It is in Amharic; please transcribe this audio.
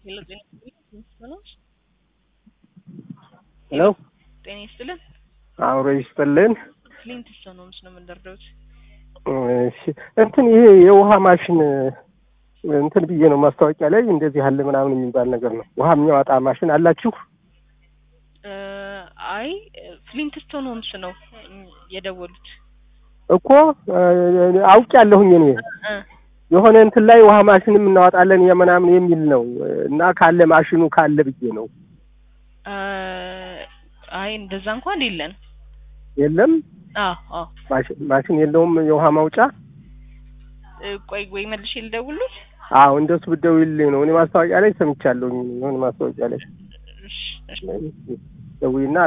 ሄሎ ጤና ይስጥልን። ሄሎ ጤና ይስጥልን። አብሮ ይስጥልን። ክሊንት ስቶን ሆምስ ነው የምንደርደውት። እሺ እንትን ይሄ የውሃ ማሽን እንትን ብዬ ነው ማስታወቂያ ላይ እንደዚህ አለ ምናምን የሚባል ነገር ነው። ውሃ የሚያወጣ ማሽን አላችሁ? እ አይ ፍሊንት ስቶን ሆምስ ነው የደወሉት። እኮ አውቅ ያለሁኝ እኔ እ የሆነ እንትን ላይ ውሃ ማሽንም እናወጣለን የምናምን የሚል ነው እና ካለ ማሽኑ ካለ ብዬ ነው። እ አይ እንደዛ እንኳን የለን። የለም አዎ አዎ። ማሽን ማሽን የለውም የውሃ ማውጫ። እ ቆይ ወይ መልሼ ልደውልልህ። አዎ እንደሱ ብትደውይልኝ ነው። እኔ ማስታወቂያ ላይ ሰምቻለሁኝ የሆነ ማስታወቂያ ላይ እሺ እሺ ደውይና